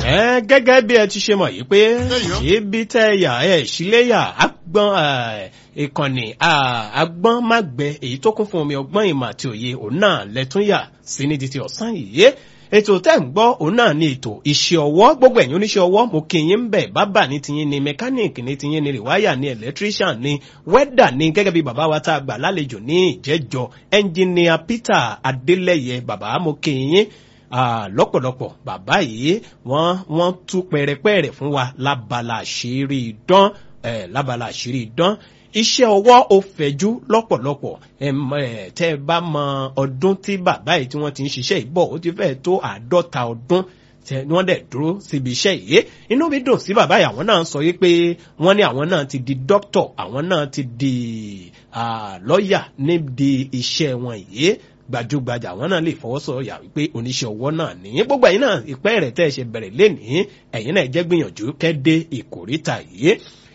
ẹ gẹ́gẹ́ bí ẹ ti ṣe mọ̀ yìí pé ibi tẹ́ yà ẹ síléyà agbọ́n ìkànnì agbọ́n má gbẹ èyí tó kún fún omi ọgbọ́n ìmọ̀ àti òye òun náà lẹ́tún yà sí ní títí ọ̀sán yìí ètò tẹ́ ń gbọ́ òun náà ní ètò iṣẹ́ ọwọ́ gbogbo ẹ̀yin oníṣẹ́ ọwọ́ mo kì í ń bẹ̀ bábà ní tiyín ni mẹkáníìkì ní tiyín ni rìwáyà ní electrician ní wẹ́dà ní gẹ́gẹ́ bí bàbá wa tá a gbà lálejò ní ìjẹ́jọ ẹnjìníà Peter Adélẹ́yẹ bàbá mo kì í lọ́pọ̀lọpọ̀ bàbá yìí wọ́n wọ́n tú pẹ̀rẹ̀pẹ̀rẹ̀ fún wa lábala àṣírí idán lábala àṣírí idán iṣẹ́ ọwọ́ ò fẹ̀jú lọ́pọ̀lọpọ̀ tẹ́ ẹ bá mọ ọdún tí bàbá yìí tí wọ́n ti ń ṣiṣẹ́ ìbọ̀ ó ti fẹ́ẹ̀ tó àádọ́ta ọdún wọ́n dẹ̀ dúró síbi iṣẹ́ yìí inú mi dùn sí bàbá yìí àwọn náà sọ yìí pé wọ́n ní àwọn náà ti di dókítọ̀ àwọn náà ti di lọ́ọ̀yà níbi iṣẹ́ wọn yìí gbajúgbajà àwọn náà lè fọwọ́sọ̀yà wípé oníṣẹ́ ọwọ́ náà ní gbogbo ẹ̀yin náà ìpẹ́ rẹ̀ tẹ́ ẹ ṣe bẹ̀rẹ̀ lénìí ẹ̀yin náà jẹ́ gbìyànjú kẹ́dé ìkórìtà yìí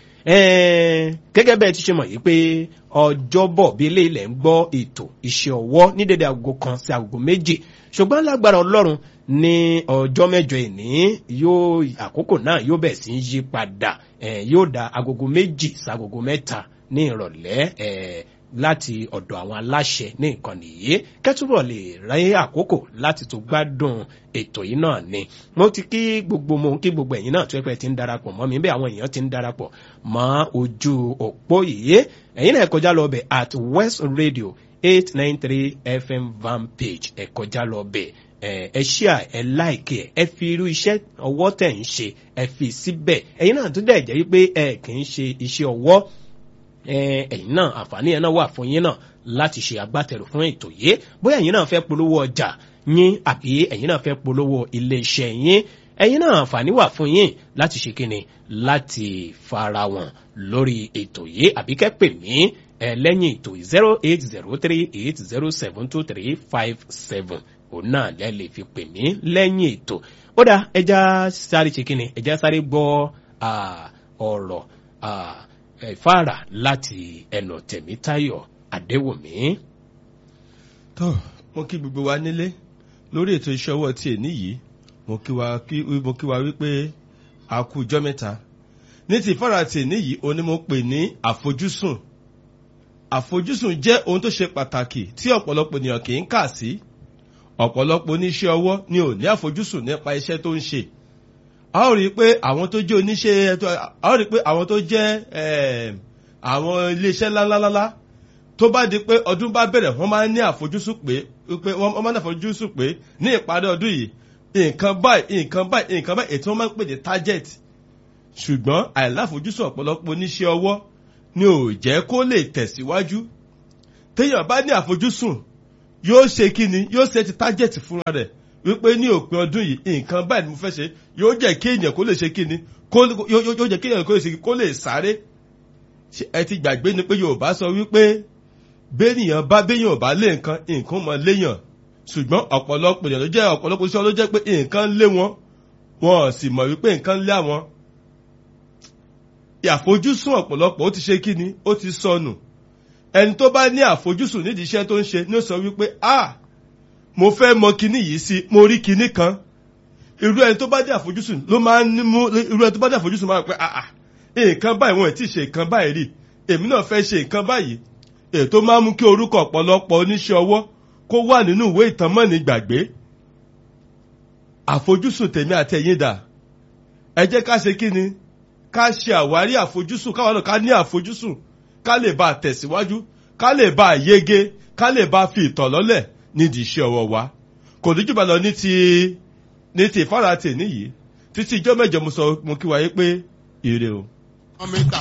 gẹ́gẹ́ bẹ́ẹ̀ ti ṣe mọ̀ yìí pé ọjọ́bọ̀ bí ilé ilẹ̀ ń gbọ́ ètò iṣẹ́ ọwọ́ ní dédé aago kan sí aago méjì ṣùgbọ́n lágbára ọlọ́run ní ọjọ́ mẹ́jọ ìní yóò àkókò náà yóò bẹ̀ sí yí padà yóò da agogo méjì sí agogo mẹ́ta ní ìrọ̀lẹ́ láti ọ̀dọ̀ àwọn aláṣẹ ní ìkànnì yìí kẹ́tùbọ̀ lè ráyé àkókò láti tó gbádùn ètò yìí náà ni mo ti kí gbogbo mo kí gbogbo ẹ̀yin náà tó ẹ̀pẹ́ ti ń darapọ̀ mọ́ mi bẹ́ẹ̀ àwọn èèyàn ti ń darapọ̀ mọ́ ojú òpó yìí ẹ̀yin náà ẹ kọjá lọ bẹ̀ at West Radio eight nine three FM van page ẹ kọjá lọ bẹ̀ ẹ ṣíà ẹ láìkì ẹ ẹ fi irú iṣẹ́ ọwọ́ tẹ̀ ń ṣe ẹ fi síbẹ̀ ẹ̀yin náà tó dẹ̀ jẹ́ wípé ẹ kì í ṣe iṣẹ́ ọwọ́ ẹ̀yin náà àǹfààní ẹ̀ náà wà fún yín náà láti ṣe agbátẹrù fún ètò yìí bóyá ẹ̀yin náà fẹ́ polówó ọjà yín àbí ẹ̀yin náà fẹ́ polówó iléeṣẹ́ yín ẹ̀yin náà àǹfààní wà fún yín láti ṣe kíni láti fara wọn lórí ètò yìí àbí kẹ́ pè mí ẹ lẹ́yìn ètò zero eight zero three eight zero seven two three five seven òun náà lẹ́ lè fi pè mí lẹ́yìn ètò ó dá ẹja sáré ṣe kíni ẹja sáré gbọ́ ọ̀rọ̀ ìfáàrà láti ẹnu tẹ̀mítayọ̀ àdéwòmí. tó mo kí gbogbo wa nílé lórí ètò iṣẹ́ ọwọ́ tí èní yìí mo kí wa mo kí wa wípé a kú ijọ́ mẹ́ta ní ti ìfáàrà tí èní yìí òní mo pè ní àfojúsùn àfojúsùn jẹ́ ohun tó ṣe pàtàkì tí ọ̀pọ̀lọpọ̀ ènìyàn kì í kà sí ọ̀pọ̀lọpọ̀ oníṣẹ́ ọwọ́ ni ò ní àfojúsùn nípa iṣẹ́ tó ń ṣe a ó rí i pé àwọn tó jẹ́ oníṣẹ́ a ó rí i pé àwọn tó jẹ́ àwọn iléeṣẹ́ ńláńláńlá tó bá di pé ọdún bá bẹ̀rẹ̀ wọ́n máa ń ní àfojúsùn pé pé wọ́n máa ń ní àfojúsùn pé ní ìparí ọdún yìí nǹkan báyìí nǹkan báyìí nǹkan báyìí ètò wọn máa ń pè ní target ṣùgbọ́n àìláfojúsùn ọ̀pọ̀lọpọ̀ oníṣẹ́ ọwọ́ ni ò jẹ́ kó lè tẹ̀síwájú téèyàn bá ní àfojúsùn yóò ṣe kí ni yóò ṣe ti target fúnra rẹ̀ wípé ní òpin ọdún yìí nǹkan báyìí ni mo fẹ́ ṣe yóò jẹ́ kí èèyàn kó lè ṣe kí ni yóò jẹ́ kí èèyàn kó lè ṣe kó lè sáré ẹ ti gbàgbé ni pé Yorùbá sọ wípé béèyàn bá béèyàn bá lé nǹkan nǹkan mọ léèyàn ṣùgbọ́n ọ̀pọ̀lọpọ̀ èèyàn ló jẹ́ ọ̀pọ̀lọpọ̀ iṣẹ́ ló jẹ́ pé nǹkan lé wọn wọn sì mọ̀ wípé nǹkan lé àwọn àfojúsùn ọ̀pọ̀lọpọ̀ ó ti ṣe kí ni ó ti sọnù ẹni tó bá ní àfojúsùn nídìí iṣẹ́ tó ń ṣe ní ó sọ wípé ah mo fẹ́ mọ kinní yìí sí mo rí kinní kan irú ẹni tó bá dé àfojúsùn ló máa ń mú irú ẹni tó bá dé àfojúsùn máa ń pẹ́ àà nǹkan báyìí wọn ò tí ì ṣe nǹkan báyìí rí èmi náà fẹ́ ṣe nǹkan báyìí èyí tó máa ń mú kí orúkọ ọ̀pọ̀lọpọ̀ oníṣẹ́ ọwọ́ kó wà nínú ìwé ìtàn mọ́ni gbàgbé àfojúsùn tèmi àtẹ̀yìn dà ẹ jẹ́ ká ṣe kí ni ká ṣe àwárí àfojúsùn káwọn náà ká ní àfojúsùn ká lè bá a tẹ̀síwájú ká lè bá a yege ká lè bá a fi ìtàn lọ́lẹ̀ nídìí iṣẹ́ ọwọ́ wa kò ní jùbọ̀ lọ ní ti ní ti ìfáratì níyì títí ijọ́ mẹ́jọ mo sọ mo kí wáyé pé ire o.